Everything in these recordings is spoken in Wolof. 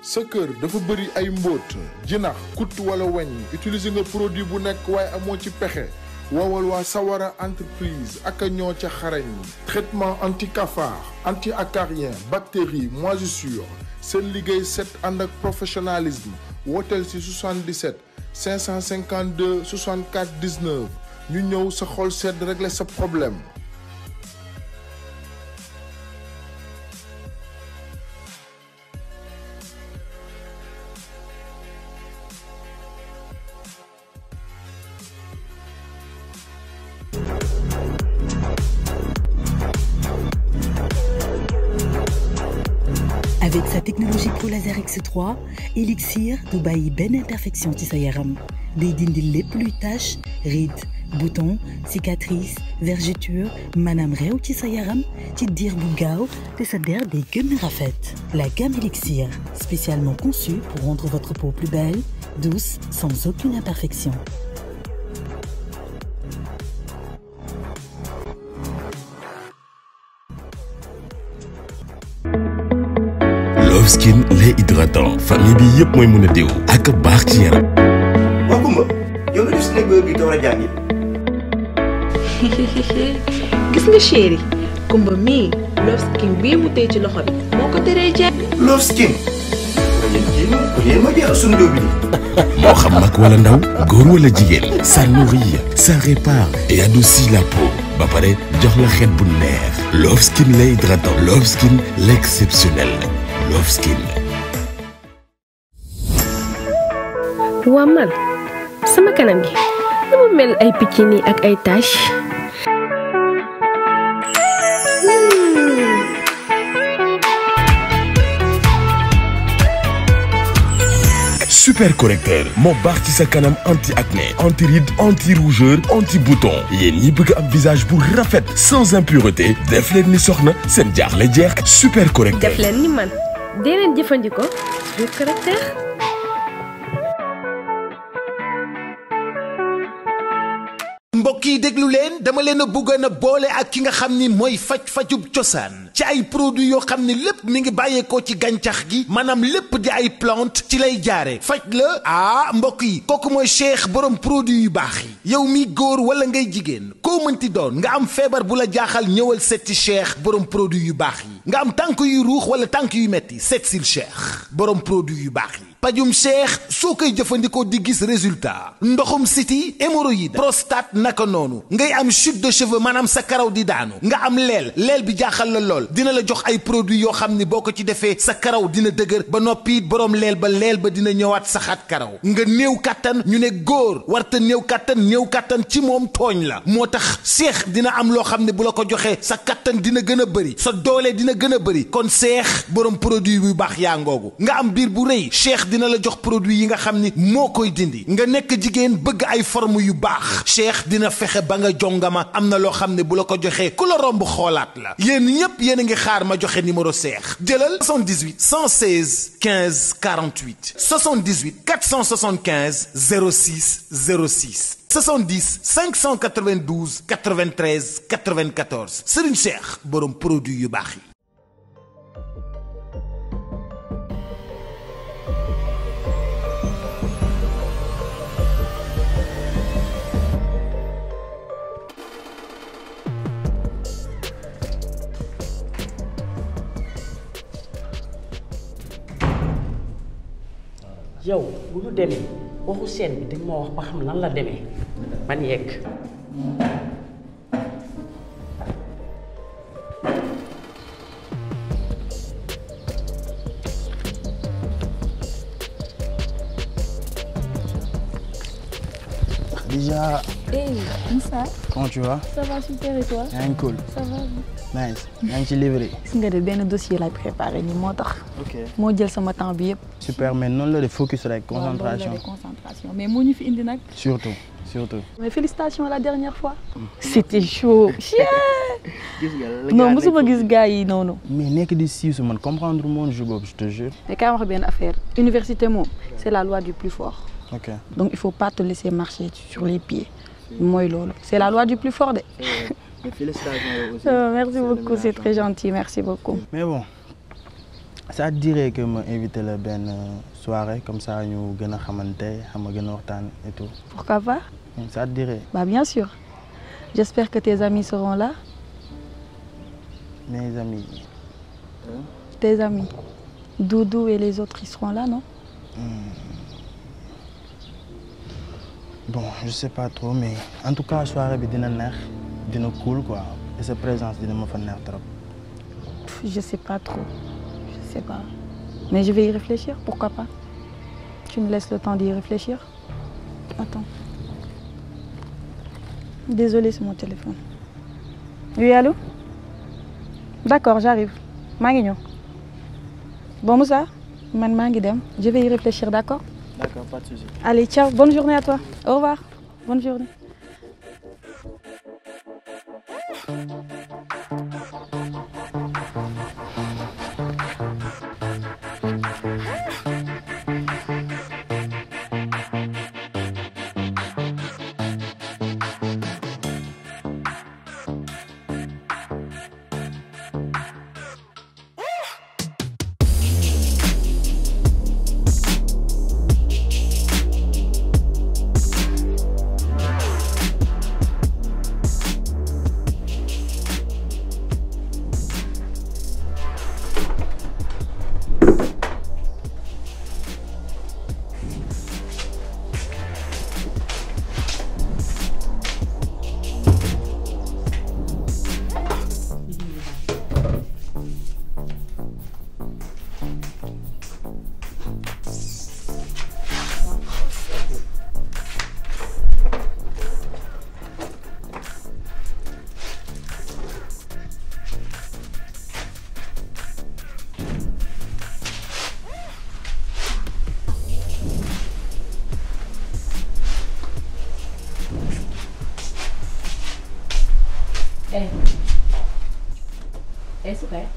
sa kër dafa bëri ay mbóot jinax kut wala weñ utiliser nga produit bu nekk waaye amoo ci pexe woowal waa Sawara entreprise ak a ñoo ca xarañ traitement anti cafard anti acarien bactérie moisissure seen liggéey set ànd ak professionnalisme wooteel si 77 552 64 19 ñu ñëw sa xol sedd régler sa problème Avec sa technologie Pro Laser X3 Elixir du bàyyi benn imperfection ci sa yaram day dindi lépp luy tache rides boutons cicatrices vergetures maanaam réew ci sa yaram ci diir bu gaaw te sa der day gën a rafet. La gamme Elixir spécialement conçue pour rendre votre peau plus belle douce sans aucune imperfection. Love Skin lait hydratant famille bi yëpp mooy mën a diw ak baax ci yaram. waa Kumba yow nga def si nekk bi door a jàngi gis nga chéri kumba mii Love Skin bii mu tey ci loxo bi moo ko teree jàng Love Skin waaye yéen kii moom kon yéen ma jeexal suñu dóobi di moo xam mag wala ndaw góor wala jigéen ça nourrit ça répare et adoucit la peau ba pare jox la xet bu neex Love Skin lait hydratant Love Skin l'exceptionnel Love Skin. waa man sama kanam gi dama mel ay picc nii ak ay tache super correcteur moo baax ci sa kanam anti acné anti ride anti rougeur anti bouton yéen ñi bëgg am visage bu rafet sans impureté def leen ni soxna seen jaaxle jeex super correcteur. def leen ni man dee leen jëfandikoo super correcteur mbokk yi déglu leen dama leen a bëggoon a boole ak ki nga xam ni mooy faj-fajub cosaan ci ay produits yoo xam ni lépp mi ngi bàyyeekoo ci gàncax gi maanaam lépp di ay plante ci lay jaare faj la ah mbokk yi kooku mooy cheikh borom produit yu baax yi yow mi góor wala ngay jigéen koo mënti doon nga am feebar bu la jaaxal ñëwal setti cheikh borom produit yu baax yi nga am tànk yu ruux wala tànk yu metti seet sil cheikh borom produit yu baax yi pajum cheikh soo koy jëfandikoo di gis résultat ndoxum siti hémorroïde prostate naka noonu ngay am chute de cheveux maanaam sa karaw di daanu nga am leel leel bi jaaxal la lool dina la jox ay produits yoo xam ni boo ko ci defee sa karaw dina dëgër ba noppi borom leel ba leel ba dina ñëwaat saxaat karaw nga néew kàttan ñu ne góor warta néew kàttan néew kàttan ci moom tooñ la moo tax cheikh dina am loo xam ne bu la ko joxee sa kàttan dina gën a bëri sa doole dina gën a bëri kon cheikh borom produit bu baax yaa ngoogu nga am biir bu rëy cheikh dina la jox produit yi nga xam ni moo koy dindi nga nekk jigéen bëgg ay forme yu baax cheikh dina fexe ba nga jongama am na loo xam ne bu la ko joxee ku la romb xoolaat la yéen ñépp yéen a ngi xaar ma joxe numéro cheikh jëlal 78 116 15 48 78 475 06 06 70 592 93 94 Serigne Cheikh borom produit yu baax yi. yow bu ñu demee waxu seen bi di ma wax ba xam lan la demee man yegg Déjà, Hey, Moussa, comment tu vas ça va super et toi yaa ngi cool Ça va. nice yaa ngi ci livré gis nga de benn dossier lay préparé nii moo tax. ok moo jël sama temps bi yëpp. super mais noonu la de focus rek waaw loolu la concentration de concentration mais moo ñu fi indi nag. surtout surtout mais félicitations la dernière fois. c'était chaud. gis nga la non gars mosuma nekk gis gars yi noonu. mais nekk di siisu man comprendre mon jeu boobu je te jure mais kaay wax benn affaire université moom c'est la loi du plus fort ok donc il faut pas te laisser marcher sur les pieds mooy loolu c'est la loi du plus fort de. félicitations yow aussi Euh, merci beaucoup c'est très gentil merci beaucoup. mais bon ça te dirait que ma invité la benn soirée comme ça ñu gën a xamante xam nga gën a waxtaan et tout. Pourquoi pas ça te dirait. Bah bien sûr. J'espère que tes amis seront là. Mes amis. Tes amis. Doudou et les autres, ils seront là, non Bon, je sais pas trop, mais en tout cas, soirée bi dina neex, dina cool quoi. Et sa présence dina ma fa neex trop. Pff, Je sais pas trop. Je sais pas. Mais je vais y réfléchir, pourquoi pas Tu me laisses le temps d'y réfléchir Attends. Désolée, c'est mon téléphone. Oui, allô D'accord, j'arrive. maa ngi ñëw. Bon Moussa, man maa ngi dem. Je vais y réfléchir, d'accord D'accord, pas de souci. Allez, ciao. Bonne journée à toi. Au revoir. Bonne journée. eh eh su kay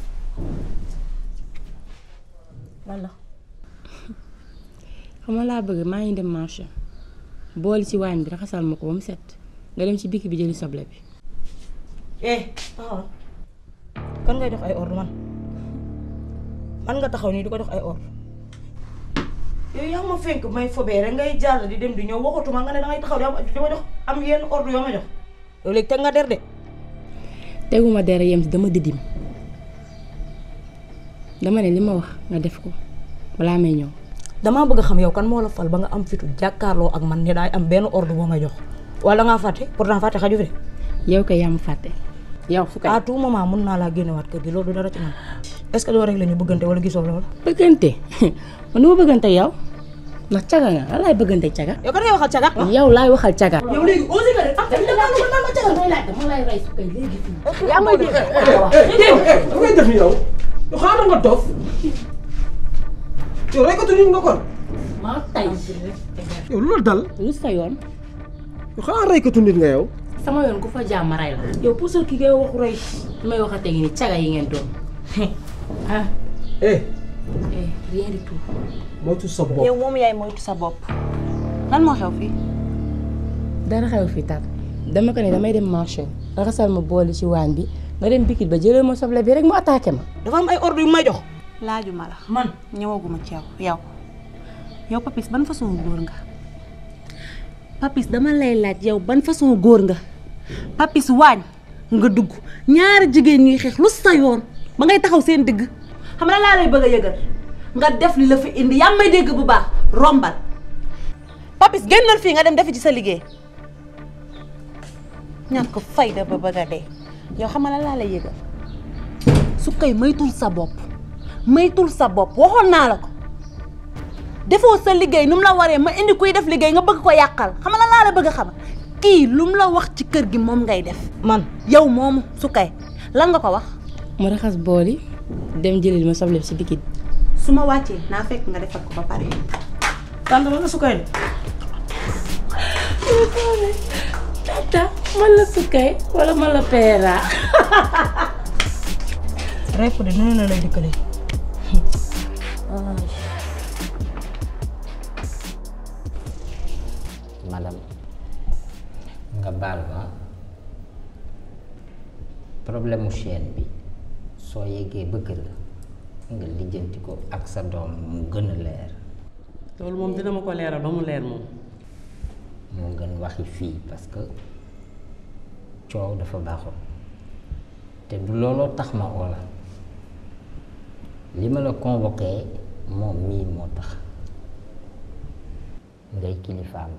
lan la xam nga laa bëgg maa ngi dem marché boole ci waañ bi raxasal ma ko ba mu set nga dem ci bikki bi jëli soble bi eh taxaw kan ngay jox ay ordre man man nga taxaw nii di ko jox ay ordre yow yaa ma fenk may fobee rek ngay jàll di dem di ñëw waxatuma nga ne dangay taxaw di am di ma jox am yenn ordre yoo ma jox yow léegi teg nga der de teguma dara yem si dama didim dama ne li ma wax nga def ko balaa may ñëw damaa bëgg a xam yow kan moo la fal ba nga am fitu jàkkaarloo ak man ne daay am benn ordre boo may jox wala ngaa fàtte pourtant fàtte xaju fi de yow kay yaa ma fàtte yow su kay à tout moment mun naa laa génnewaat kër gi loolu du dara ci man est-ce que doo rek la ñu bëggante wala gisoo loolu bëggante man du ma bëggante yow ndax caga nga lan laay bëggante caga yow kan ngay waxal caga yow laay waxal caga yow léegi osé nga de am tamit dangaa lu naan ma caga may laaj dama lay rey su kay léegi fii yaa may dégg da ngay def ni yow yow xanaa nga dof yow reykatu nit nga kon maa tay yow lu la dal lu sa yoon yow xanaa reykatu nit nga yow sama yoon ku fa jàmm ray la yow puusal ki ngay waxu rey may waxatee ngi ni caga yi ngeen doon ah eh eh rien du tout moytu sa bopp yow moom yaay moytu sa bopp lan moo xew fii dara xew fi tat dama ko ne damay dem marché raxasal ma boole ci waañ bi nga dem bikit ba jëlee ma soble bi rek mu attaqué ma dafa am ay ordre yu may jox laajuma la man ñëwaguma ci yow yow yow papis ban façon góor nga papis dama lay laaj yow ban façon góor nga papis waañ nga dugg ñaari jigéen ñuy xeex lu sa yoon ba ngay taxaw seen digg xam na laa lay bëgg a yëgal nga def li la fi indi yaa may dégg bu baax rombal papis génnal fii nga dem defi ci sa liggéey ñàkk ko fayda ba bëgg a dee yow xam nga laa lay yëgal su koy maytul sa bopp maytul sa bopp waxoon naa la ko defoo sa liggéey nu mu la waree ma indi kuy def liggéey nga bëgg ko yàqal xam nga laa la bëgg a xam kii lu mu la wax ci kër gi moom ngay def man yow moomu su kay lan nga ko wax mu raxas bool yi dem jëlil ma soble bi ci bikit su ma wàccee naa fekk nga defal ko ba pare tànn la nga su koy de tata man la sukkay wala man la peera rek de noonu la lay dikkalee madame nga baal ma problème mu chaîne bi soo yeggee ba kër ga nga lijjanti ko ak sa doom mu gën a leer loolu moom dina ma ko leeral ba mu leer moom moo gën waxi fii parce que coow dafa baaxul te du looloo tax ma oo la li ma la convoqué moom mii moo tax ngay kilifaam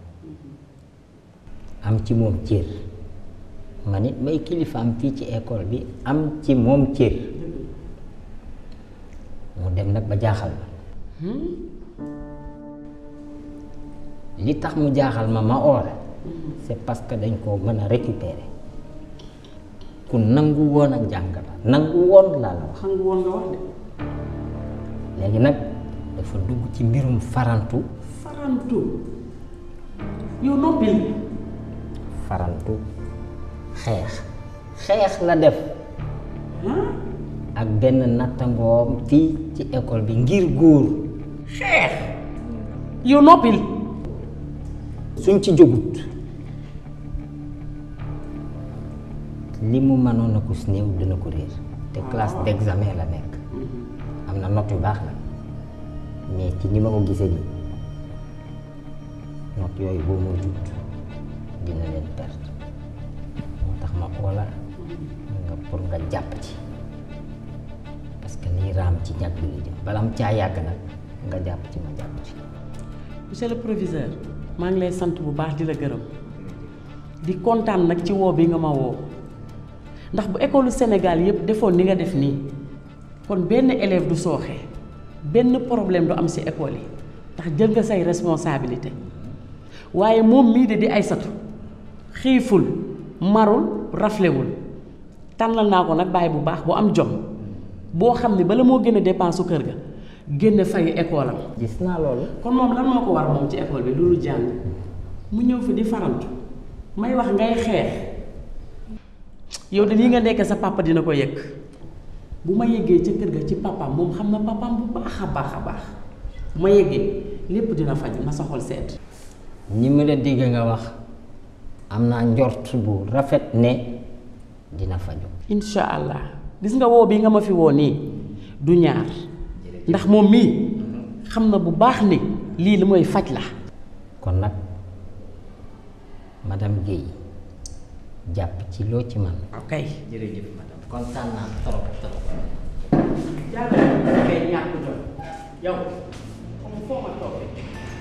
am ci moom cër man it may kilifaam fii ci école bi am ci moom cër mu dem nag ba jaaxal ma li tax mu jaaxal ma ma oo la c'est parce que dañ koo mën a récupérer ku nangu woon ak jàng la nangu woon laa la wax nangu woon nga wax de léegi nag dafa dugg ci mbirum farantu farantu yow noppil farantu xeex xeex la def ak benn nattangoom fii ci école bi ngir góor xeex yow noppil suñ ci jógut li mu mënoon a ko si néew dina ko réer te classe d'examen la nekk am na note yu baax nag mais ci ni ma ko gisee nii note yooyu boo moo jut dina leen perte moo tax ma oola nga pour nga jàpp ci parce que nii raam ci ñàkk bi la jëm bala am caa yàgg nag nga jàpp ci ma jàpp ci monsieur le proviseur maa ngi lay sant bu baax di la gërëm di kontaan nag ci woo bi nga ma woo ndax bu école Sénégal yépp defoon ni nga def nii kon benn élève du sooxe benn problème du am ci école yi ndax jël nga say responsabilité waaye moom mii de di Aysatu xiiful marul raflewul tànnal naa ko nag bàyyi bu baax bu am jom boo xam ne bala moo génne dépense su kër ga génne fay école am gis naa loolu kon moom lan moo ko war moom ci école bi loolu jàng mu ñëw fi di farantu may wax ngay xeex yow de lii nga nekk sa papa dina ko yëg bu ma yeggee ca kër ga ci papaam moom xam na papaam bu baax a baax a baax bu ma yeggee lépp dina faju na sa xol seet ñi ma la dégg nga wax am naa njort bu rafet ne dina faju incha allah gis nga woo bi nga ma fi woo nii du ñaar ndax moom mii xam na bu baax ni lii li mooy faj la kon nag madame Guèye jàpp ci loo ci man ok jërëjëf madame kontaan naa trop trop jàllale kay ñàkk jom yow xam foo ma toogee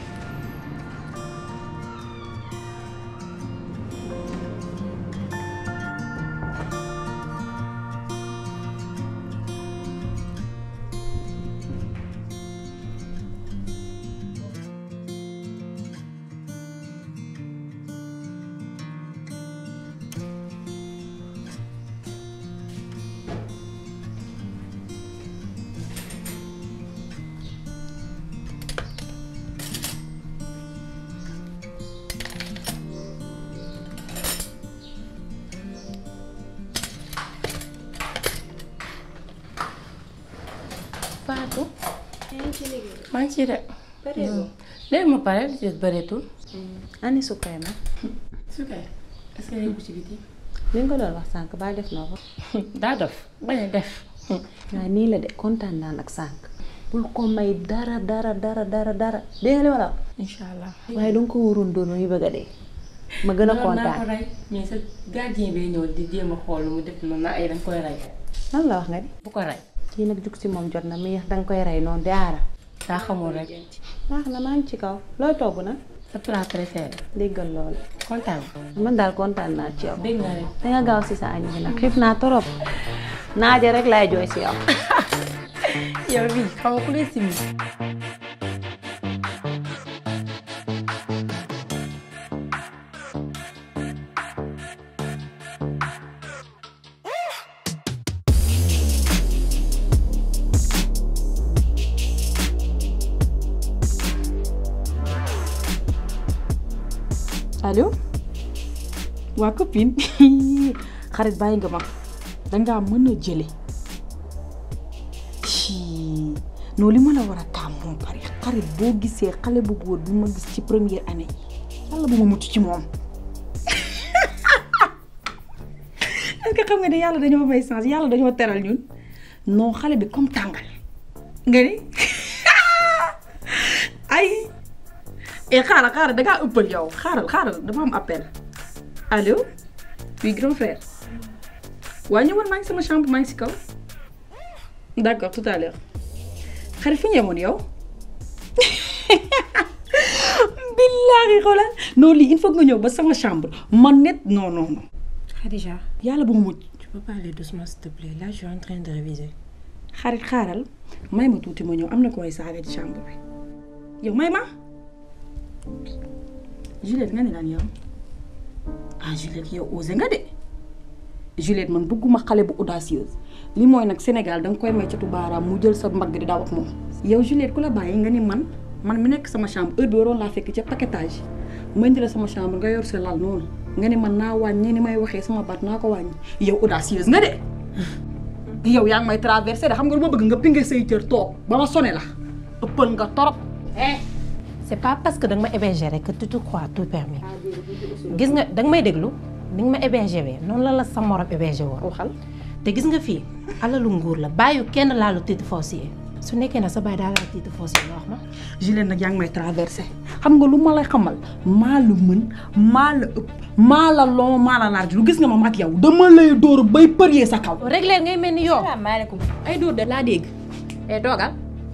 Fatou. maa ngi ci de. léegi ma pare li ci des bëreetul. ani sukkay ma Sukay est-ce que yëngu ci biti. li nga ko doon wax sànq ba def na ko daa def bañ a def. waaye nii la de kontaan naa nag sànq bul ko may dara dara dara dara dara dégg nga li ma la wax incha allah. waaye danga ko waroon doon muy bëgg a dee ma gën a Loolu naa ko kontaan rey mais sa gardien bee ñëw di jéem a xool lu mu def noonu na ay danga koy rey. lan la wax nga di bu ko rey. kii nag jug si moom jot na mi danga koy rey noonu di aara daa xamul rek. baax na maa ngi ci kaw looy togg nag sa plat préféré. déggal loolu kontaan man daal kontaan naa ci yow dégg nga rek. danga gaaw si sa añ bi nag xiif naa torop naaje rek laay jooy si yow yow bii xam nga ku lay simi. allo waa copine xarit bàyyi nga ma dangaa mën a jële ci non li ma la war a kaam moom pare xarit boo gisee xale bu góor bi ma gis ci première année yàlla bu ma mucc ci moom est-ce que xam nga ne yàlla dañoo may chance yàlla dañoo teral ñun non xale bi comme tàngal nga ni ay eh xaaral xaaral da ngaa ëppal yow xaaral xaaral dama am appel allo oui grand frère waa ñëwal maa ngi sama chambre maa ngi si kaw d'accord tout à l'heure xarit fi ñu yemoon yow billaahi xoolal non lii il faut nga ñëw ba sama chambre man net non non non Khadija. yàlla bu mu mujj Tu peux parler doucement s'il te plaît. Là, je suis en train de réviser. xarit xaaral may ma tuuti ma ñëw am na koy saaga ci chambre bi yow may ma Juliette nga ne lan yow ah Juliette yow osé nga de Juliette man bëgguma xale bu audacieuse li mooy nag Sénégal da nga koy may catu baaraam mu jël sa mbagg di daw ak moom yow Juliette ku la bàyyi nga ni man man mi nekk sama chambre heure bi waroon laa fekk ca paquetage ma indi la sama chambre nga yor sa lal noonu nga ni man naa wàññi ni may waxee sama baat naa ko wàññi yow audacieuse nga de yow yaa ngi may traversé de xam nga lu ma bëgg nga pinge say cër toog ba ma sone la ëppal nga torop eh c'est pas parce que danga ma héberger rek que tu te crois tout permis gis nga danga may déglu ni nga ma héberger wee noonu la la sa morom héberger woon waxal te gis nga fii alalu nguur la bàyyi kenn laalu titre foncier su nekkee na sa bàyyi daa laal titre foncier nga wax ma Juliette nag yaa ngi may traversé xam nga lu ma lay xamal maa la mën maa la ëpp maa la long maa la large lu gis nga ma mag yow dama lay dóor bay përiyee sa kaw régler ngay mel ni yow salaamaaleykum ay dóor de laa dégg eh toogal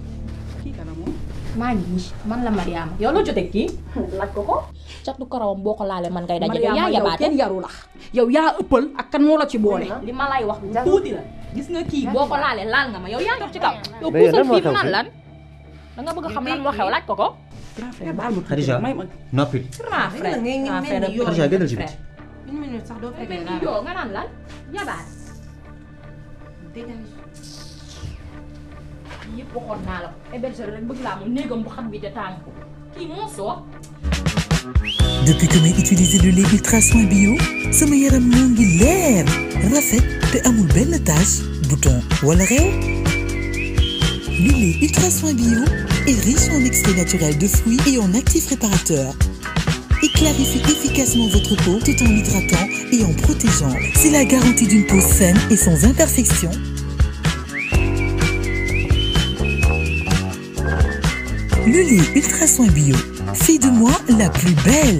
maa ngi nii man la Mariama yow loo jotee kii laaj ko ko catu karawam boo ko laalee man ngay daje yow yaa Mariama yow yabaate kenn yaru la yow yaa ëppal ak kan moo la ci boole li ma lay wax lu tuuti la gis nga kii boo ko laalee laal nga ma yow yaa ngi ci kaw yow Mais puusal lan moo fii mu xew naan fii? lan da nga bëgg a xam lan moo xew laaj ko ko Khadija noppi grand frère grand frère Khadija génnal ci biti une minute sax doo mel ni yow nga naan lan yabaat yëpp waxoon naa la ko héberger rek bëgg laa mu néegam bu xam bi te tàng ko kii moo soo Depuis que may utiliser le lait ultra soin bio sama yaram moo ngi leer rafet te amul benn tache bouton wala réew le lait ultra soin bio est riche en extrait naturel de fruits et en actifs réparateurs il clarifie efficacement votre peau tout en l'hydratant et en protégeant c'est la garantie d'une peau saine et sans imperfection le lait ultra soin bio fait de moi la plus belle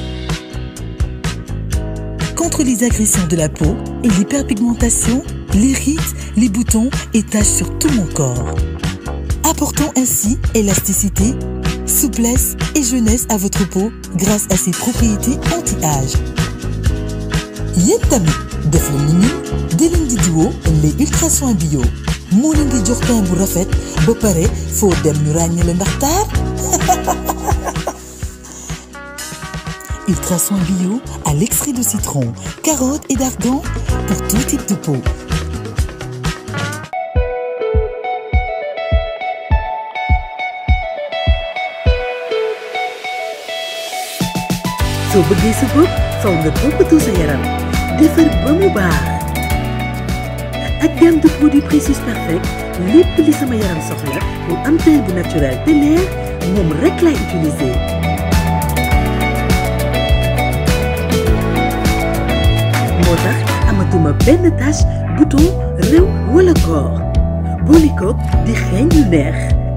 contre les agressions de la peau et l'hyperpigmentation, les rides, les boutons et taches sur tout mon corps. Apportant ainsi élasticité, souplesse et jeunesse à votre peau grâce à ses propriétés anti-âge. yéen tamit def leen ni ñun di leen di diwoo les ultra soins bio moo leen di jox teint bu rafet ba pare foo dem ñu ràññee la ndax taar Ultra soin bio à l'extrait de citron, carotte et d'argan pour tout type de peau. soo bëggee sa bopp faw nga toppatoo sa yaram defar ba mu baax ak gamme de produits Précieux Perfect lépp li sama yaram soxla pour am teint bu naturel te leer moom rek lay utiliser. moo tax amatuma benn tache bouton réew wala koor boole koog di xeeñ lu neex.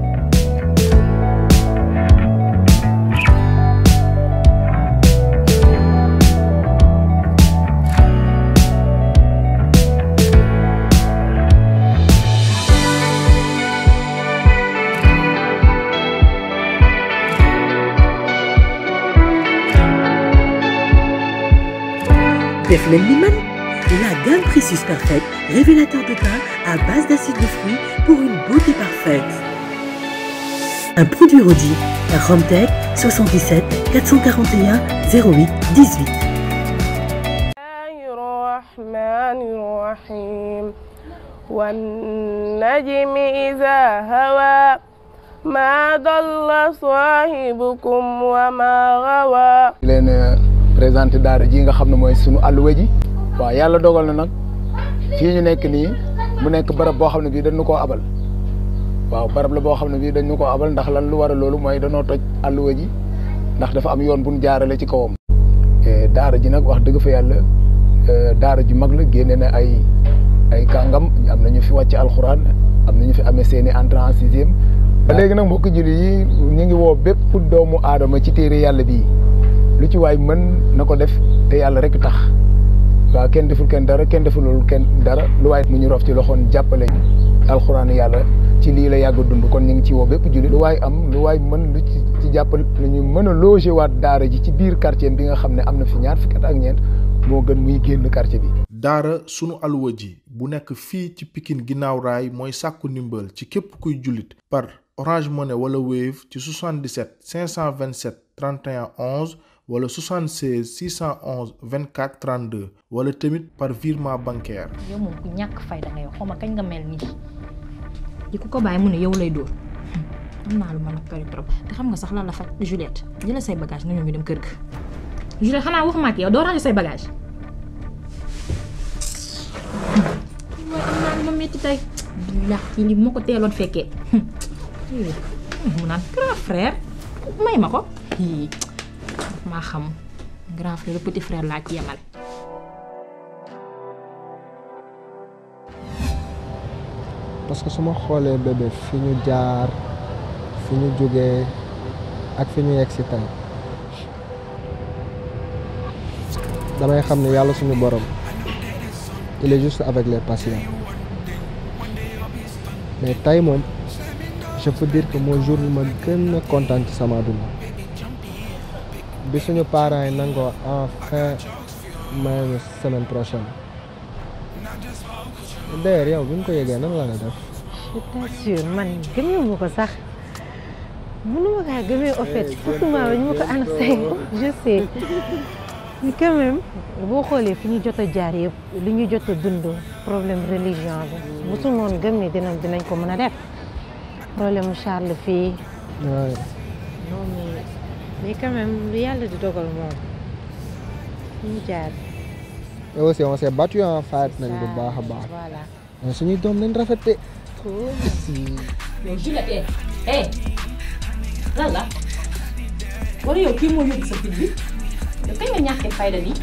def leen li man la gamme Précieux Perfect révélateur de teint à base d'acide de fruits pour une beauté parfaite. Un produit Rodi par Romtech 77 441 08 18. الرحمن الرحيم والنجم إذا هوى ما ضل صاحبكم وما غوى di leen présenté daara ji nga xam ne mooy sunu àlluwa ji waaw yàlla dogal na nag fii ñu nekk nii mu nekk barab boo xam ne bii dañu koo abal waaw barab la boo xam ne bii dañu koo abal ndax lan lu war a loolu mooy danoo toj àlluwa ji ndax dafa am yoon bu ñu jaarale ci kawam. daara ji nag wax dëgg fa yàlla daara ju mag la génne na ay ay kàngam am na ñu fi wàcc alxuraan am na ñu fi amee seen i entrée en sixième ba léegi nag mbokk jullit yi ñu ngi woo bépp doomu aadama ci téere yàlla bii lu ci waay mën na ko def te yàlla rek tax waaw kenn deful kenn dara kenn defulul kenn dara lu waay mu ñu rof ci loxoon jàppale alxuraan yàlla ci lii la yàgg dund kon ñu ngi ci woo bépp jullit lu waay am lu waay mën lu ci ci jàppale lu ñu mën a loger waat daara ji ci biir quartier bi nga xam ne am na fi ñaar fukki at ak ñeent moo gën muy génn quartier bi. daara sunu alwa ji bu nekk fii ci Pikine ginnaaw raay mooy sàkku ndimbal ci képp kuy jullit par Orange Money wala Wave ci 77 527 31 11 wala 76 611 24 32 wala tamit par virement bancaire. yow moom ku ñàkk fayda nga yow xaw ma kañ nga mel nii di ku ko bàyyi mu ne yow lay dóor am naa lu mën a kari trop te xam nga sax lan la faj Juliette jëlal say bagage nga ñëw ñu dem kër ga Juliette xanaa waxuma ak yow doo ranger say bagage mooy am naa lu ma metti tey billahi li moo ko teeloon fekkee mu naan grand frère may ma ko maa xam grand frère petit frère laa ci yemal parce que su ma xoolee bébé fi ñu jaar fi ñu jógee ak fi ñu yegg si tey damay xam ne yàlla suñu borom il est juste avec les patients mais tey moom je peux dire que mooy jour bi ma gën a kontaan ci sama dund bi suñu parents yi nangoo enfin may ñu semaine prochaine d'ailleurs yow bi nga ko yëgee nan la nga def je t'assure man gëmee ko sax mënuma kaa gëmee au fait surtout maa ñu ma ko annoncé je sais mais quand même boo xoolee fi ñu jot a jaar yëpp li ñu jot a dund problème religion bi mosul noonu gëm ne dinañ dinañ ko mën a def problème mu Charles fii Ouais. non mais mais quand même lu yàlla di dogal moom fi ñu jaar et aussi on s'est battu en fight nañ bu baax a baax voilà mais suñuy doom nañ rafete yow Juliette eh eh lan la wala yow kii moo yóbbu sa fit bi yow kañ nga ñàkkee fayda nii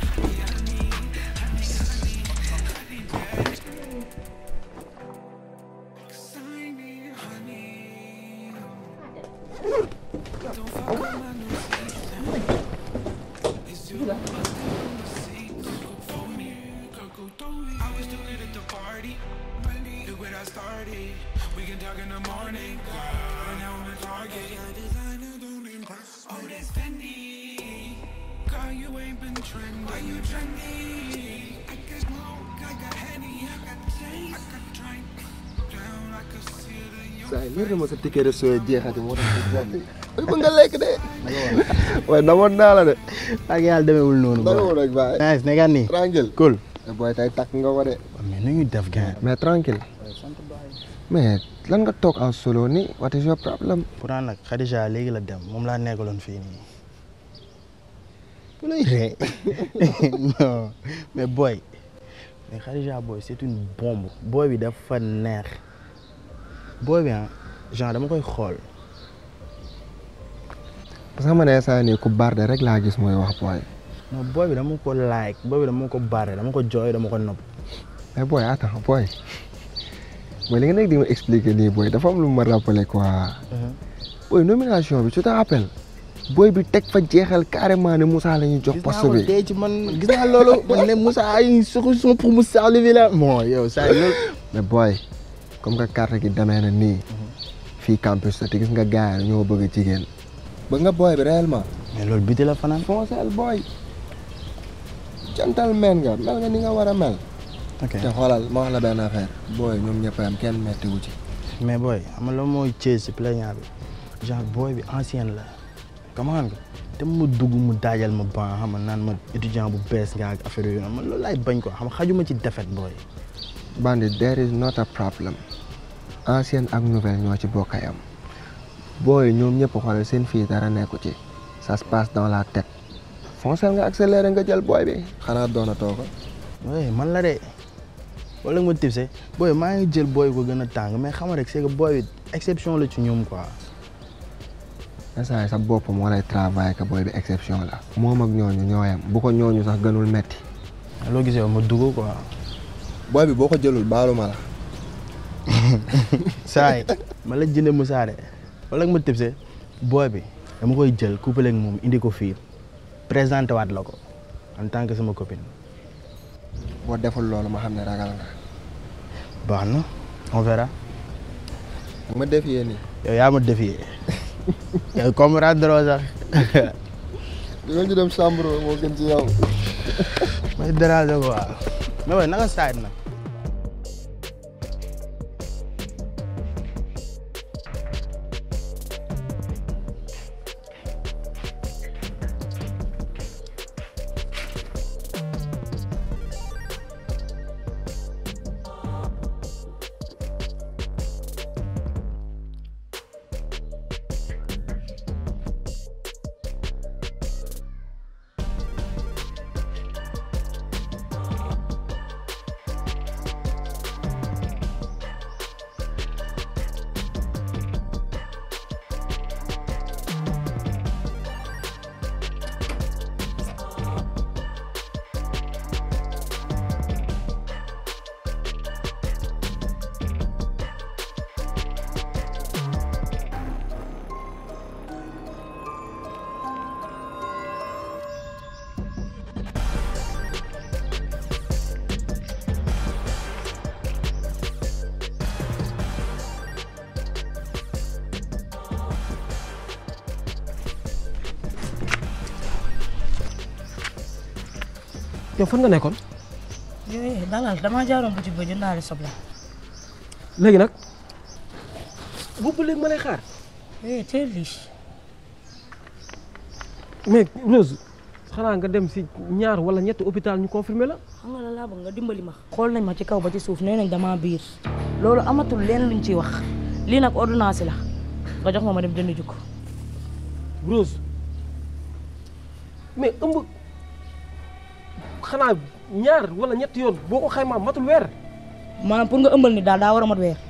saa yi leer na ma sa ticket de sooy jeexati moo tax ba nga lekk de waaye namoon naa la de ak yàlla demeewul noonu Demeewul rek baay. nice nekkaat nii tranquille cool booy tey takk nga ko de mais nu ñu def gain mais tranquille mais lan nga toog en solo ni what is your problem pourtant nag Khadija léegi la dem moom laa nekkaloon fii nii bu lay ree non mais boy mais Khadija boy c'est une bombe boy bi dafa neex boy bi ah genre dama koy xool parce que xam nga ne saa nii ku barde rek laa gis mooy wax booy non boy bi dama ko like boy bi dama ko bare dama ko jooy dama ko nopp mais booy attends booy booy li nga nekk di ma expliquer nii booy dafa am lu ma rappelé quoi booy nomination bi tu te rappelles booy bi teg fa jeexal carrément ne Moussa la ñuy jox poste bi tey ci man gis naa loolu man ne Moussa ay solution pour Moussa Olivier la bon yow saa loolu mais booy comme que carte gi demee na nii fii campus la te gis nga gars yi ñoo bëgg jigéen bëgg nga booy bi réellement mais loolu biti la fanaan foncel booy gentleman nga mel nga ni nga war a mel ok te xoolal ma wax la benn affaire booy ñoom ñëpp am kenn metti wu ci mais booy xam nga loolu mooy Thiès si plaignant bi genre booy bi ancienne la comment nga te mu dugg mu daajal ma ban xam nga naan ma étudiant bu bees nga ak affaire yooyu man loolu laay bañ ko xam nga xajuma ci defet booy bandi there is not a problem ancienne ak nouvelle ñoo ci bokk am booy ñoom ñëpp xoolal seen fii dara nekku ci ça se passe dans la tête foncel nga accéléré nga jël booy bi xanaa doonatoo ko oui man la de wala nga ma tipse booy maa ngi jël booy ko gën a tàng mais xam nga rek c'est que booy bi exception la ci ñoom quoi instant sa bopp moo lay travail que booy bi exception la moom ak ñooñu ñooyam bu ko ñooñu sax gënul metti loo gisee ma dugg quoi booy bi boo ko jëlul baalu ma la saay ma la jënde Moussa de wala ma tëbse booy bi dama koy jël couple ak moom indi ko fii présenté waat la ko en tant que sama copine. boo deful loolu ma xam ne ragal nga. baax na on verra. ma défier nii. yow yaa ma défier yow comprendre sax. yow ñu dem chambre moo gën ci yow. may déranger quoi mais waaye naka saay nag. yow fan nga nekkoon yooyu dalal damaa jaaroon boutique ba jëndaale soble. léegi nag boobu léegi ma lay xaar eh teel lii. mais Rose xanaa nga dem si ñaar wala ñetti hôpital ñu confirmer la xam nga la laa bëgg nga dimbali ma. xool nañ ma ci kaw ba ci suuf nee nañ damaa biir loolu amatul leen luñ ciy wax lii nag ordonnance la nga jox ma ma dem jënd jukko. Rose mais ëmb xanaa ñaar wala ñetti yoon boo ko xaymaa matul weer. maanaam pour nga ëmbal ni daal daa war a mat weer.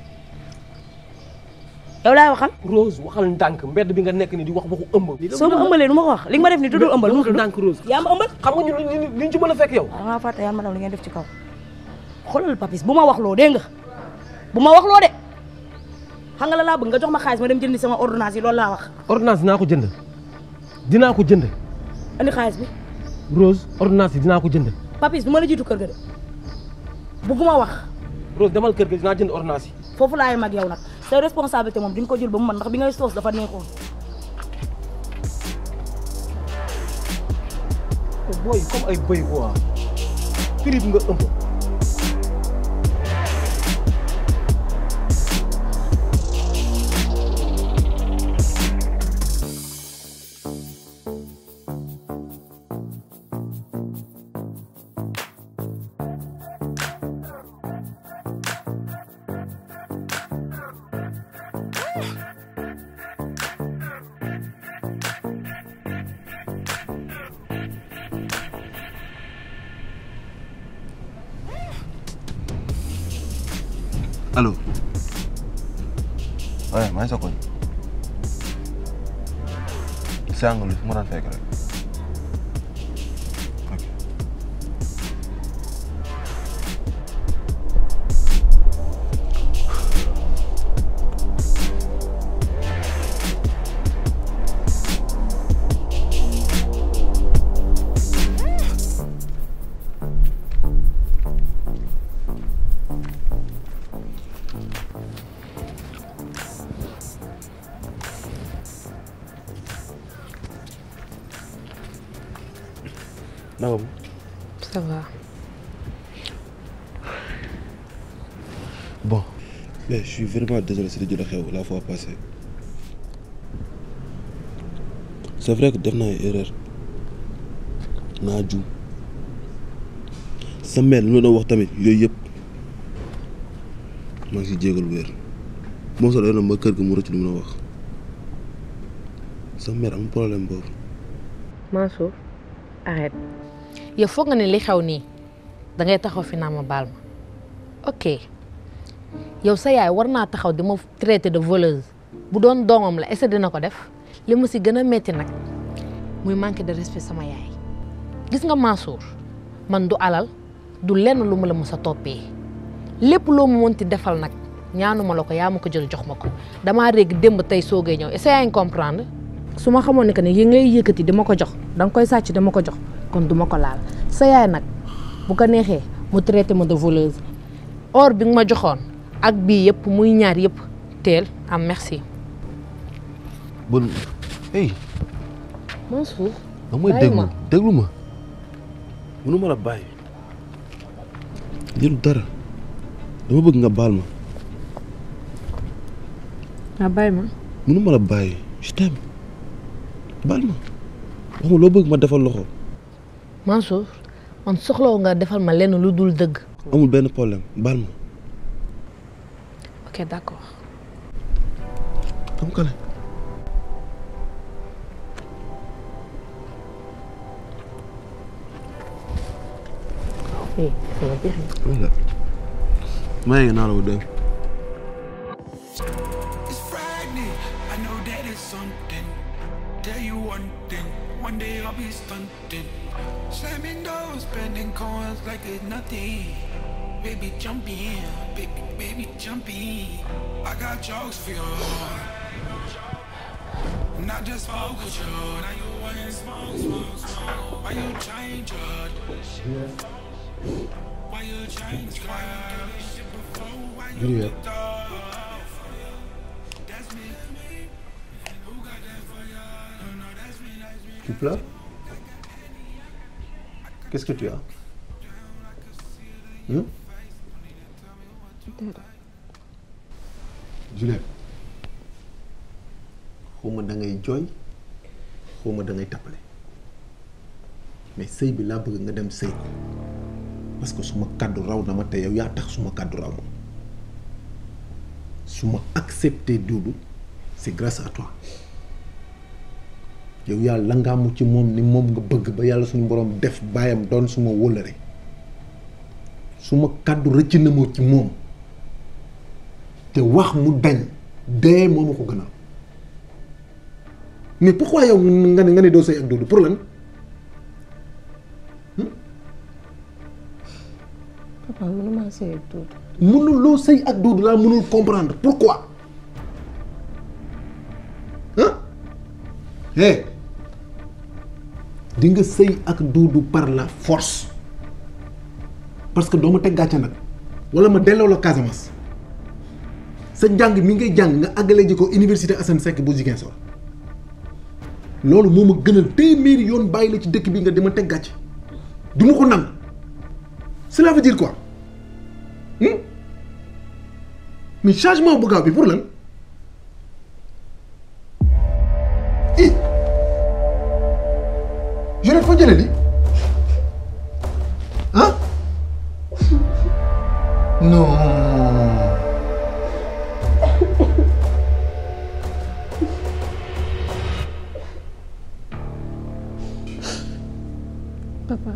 yow laay waxal. Rose waxal ndànk mbedd bi nga nekk ni di wax waxu ëmb. soo ma ëmbalee nu ma ko wax li nga ma def ni tuddul ëmbal nu mu tudd. ndànk Rose. yaa ma ëmbal. xam nga ñu li ñu ci mën a fekk yow. da ngaa fàtte yaa ma li ngeen def ci kaw. xoolal papis bu ma wax loo dégg nga bu ma wax loo de xam nga la laa bëgg nga jox ma xaalis ma dem jëndi sama ordonnance yi loolu laa wax. ordonnance dinaa ko jënd dinaa ko jënd. andi xaalis bi. Rose ordonnance yi dinaa ko jënd. papis du ma la jiitu kër ga de bëgguma wax. Rose demal kër ga dinaa jënd ordonnance yi. foofu laay mag yow nag sa responsabilité moom di nga ko jël ba mu mën ndax bi ngay soos dafa neexoon. booy comme ay bëy quoi prix bi nga ëmb. allo waaye maa ngi sa koñ sàng li fu ma daan fekk rek ok naka mu ça va. bon mais je suis vraiment désolé si li jot a xew la fois passée c'est vrai que def naa ay erreur naa juum sa mère li ma doon wax tamit yooyu yëpp maa ngi si jégalu wér moom sax doon na ma kër ga mu rëcc lu mun a wax sa mère am problème boobu Mansour arrête yow foog nga ne li xew nii dangay taxaw fi naa ma baal ma ok yow sa yaay war naa taxaw di ma traité de voleuse bu doon doomam la est-ce que dina ko def li ma si gën a metti nag muy manque de respect sama yaay gis nga Mansour man du alal du lenn lu ma la mës a toppee lépp loo mu mënti defal nag ñaanuma la ko yaa ma ko jël jox ma ko damaa régg démb tey soogee ñëw essayer nga comprendre. su ma xamoon ne que ne yi ngay yëkkati dama ko jox danga koy sàcc dama ko jox kon duma ko laal sa yaay nag bu ko neexee mu traité ma de voleuse. or bi nga ma joxoon ak bii yëpp muy ñaar yëpp teel am merci. bul hey. Mansour. da may déglu déglu ma mënu ma la bàyyi. jëlu dara dama bëgg nga baal ma. ah bàyyi ma. mënu ma la bàyyi je t'aime baal ma wax ma loo bëgg ma defal loxo. Mansour man soxlawu nga defal ma lenn lu dul dëgg. amul benn problème baal ma. ok d'accord. am kale. eh sama biir voilà. maa ngi naa la ko dégg. Tell you one thing, one day I'll be stunting. Slamming doors, spending coins like it's nothing. Baby, jump in, baby, baby, jump in. I got jokes for you. Not just smoke with you, now you want smoke, smoke, smoke. Why you change your Why you change your Why you Juliet. Tu pleures Qu'est-ce que tu as Hein Juliette xawma da ngay jooy xawma da ngay tappale mais sëy bi laa bëgg nga dem sëy ko parce que suma kàddu raw na ma te yow yaa tax suma kàddu raw ma su ma accepté Doudou c'est grâce à toi yow yaa langaamu ci moom ni moom nga bëgg ba yàlla suñu borom def baayam doon suma wóllëre suma kàddu rëcc na ma ci moom te wax mu dañ dee moo ma ko gënal mais pourquoi yow nga ne nga ne doo sëy ak Doudou pour lan papa mënuma sëy ak Doudou. mënuloo sëy ak Doudou laa mënul comprendre pourquoi ah eh di nga sëy ak Doudou par la force parce que doo ma teg gàcce nag wala ma delloo la Casamance sa njàng mi ngay jàng nga àggale ji ko université Assane Seck bu Ziguinchor loolu moo ma gënal téeméeri yoon bàyyi la ci dëkk bi nga dama teg gàcce du ma ko nangu cela veut dire quoi hmm? mais changement bu gaaw bi pour lan i Juliette foo jëlee li ah non papa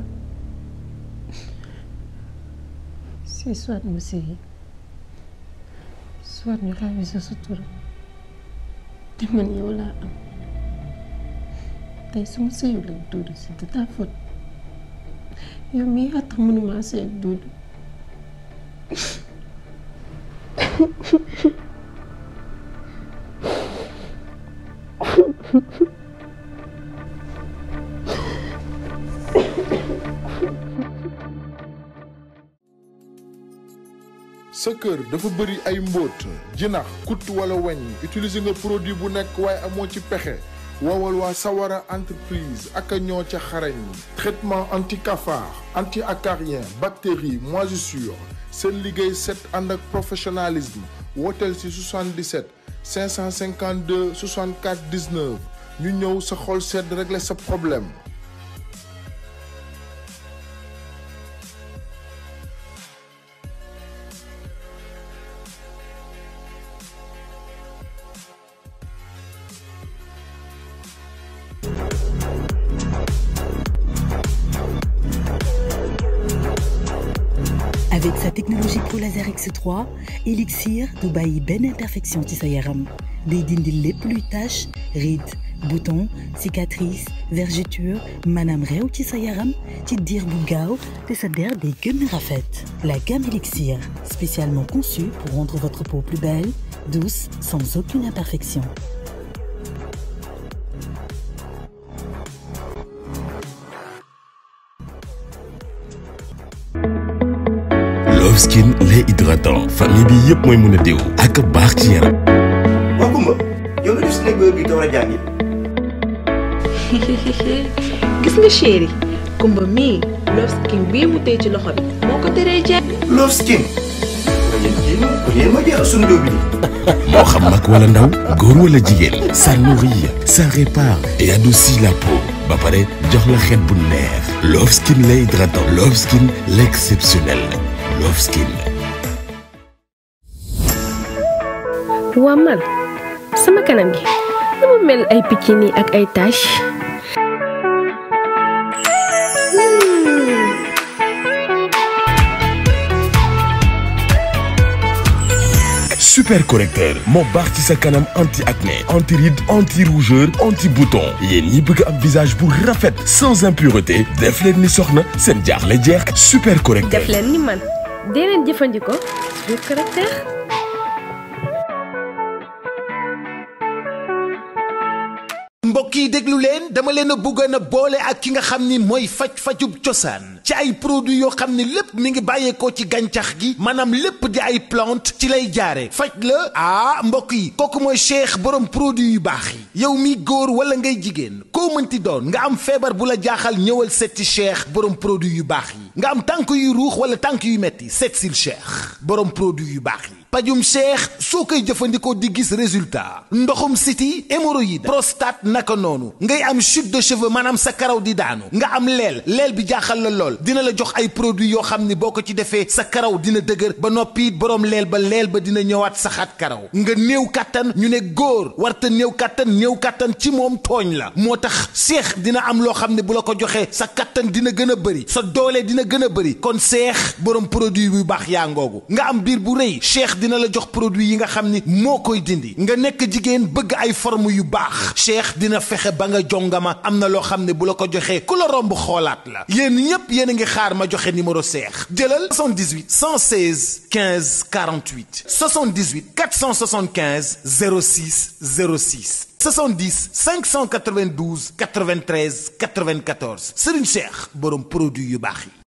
c'est soit mu sëyi soit ñu xaawi sa sutura te man yow laa am tey su ma sëyul ak Doudou c'est de ta faute yow mii yaa tax mënuma sëy ak Doudou sa kër dafa bëri ay mbóot jinax kut wala weñ utiliser nga produit bu nekk waaye amoo ci pexe woowal waa Sawara entreprise ak a ñoo ca xarañ traitement anti cafard anti acarien bactérie moisissure seen liggéey set ànd ak professionnalisme wooteel si 77 552 64 19 ñu ñëw sa xol sedd régler sa problème Avec sa technologie Pro Laser X3 Elixir du bàyyi benn imperfection ci sa yaram day dindi lépp luy tache rides boutons cicatrices vergetures maanaam réew ci sa yaram ci diir bu gaaw te sa der day gën a rafet la gamme Elixir spécialement conçue pour rendre votre peau plus belle douce sans aucune imperfection Love Skin lait hydratant famille bi yëpp mooy mën a diw ak baax ci yaram. waa Kumba yow nga def si nekk ba bi door a jàngi. gis nga chéri kumba mii Love Skin bii mu tey ci loxo bi moo ko teree jeex. Love Skin. waaye yéen kii kon yéen ma jeexal suñu dóob bi. moo xam mag wala ndaw góor wala jigéen ça nourrit ça répare et adoucit la peau ba pare jox la xet bu neex Love Skin lait hydratant Love Skin l'exceptionnel Love Skin. waa man sama kanam gi dama mel ay picc nii ak ay tache super correcteur moo baax ci sa kanam anti acné anti ride anti rougeur anti bouton yéen ñi bëgg am visage bu rafet sans impureté def leen ni soxna seen jaaxle jeex super correcteur. def leen ni man dee leen jëfandikoo super correcteur mbokk yi déglu leen dama leen a bëggoon a boole ak ki nga xam ni mooy faj-fajub cosaan ci ay produits yoo xam ne lépp mi ngi bàyyeekoo ci gàncax gi maanaam lépp di ay plante ci lay jaare faj la ah mbokk yi kooku mooy cheikh borom produit yu baax yi yow mi góor wala ngay jigéen koo mënti doon nga am feebar bu la jaaxal ñëwal setti cheikh borom produit yu baax yi nga am tànk yu ruux wala tànk yu metti seet sil cheikh borom produit yu baax yi pajum cheikh soo koy jëfandikoo di gis résultat ndoxum siti hémorroïde prostate naka noonu ngay am chute de cheveux maanaam sa karaw di daanu nga am leel leel bi jaaxal la lool dina la jox ay produits yoo xam ni boo ko ci defee sa karaw dina dëgër ba noppi borom leel ba leel ba dina ñëwaat saxaat karaw nga néew kàttan ñu ne góor warta néew kàttan néew kàttan ci moom tooñ la moo tax seex dina am loo xam ne bu la ko joxee sa kàttan dina gën a bëri sa doole dina gën a bëri kon seex borom produit bu baax yaa ngoogu nga am biir bu rëy cheikh dina la jox produit yi nga xam ni moo koy dindi nga nekk jigéen bëgg ay forme yu baax cheikh dina fexe ba nga jongama am na loo xam ne bu la ko joxee ku la romb xoolaat la yéen ñépp yéen a ngi xaar ma joxe numéro cheikh jëlal 78 116 15 48 78 475 06 06 70 592 93 94 Serigne Cheikh borom produit yu baax yi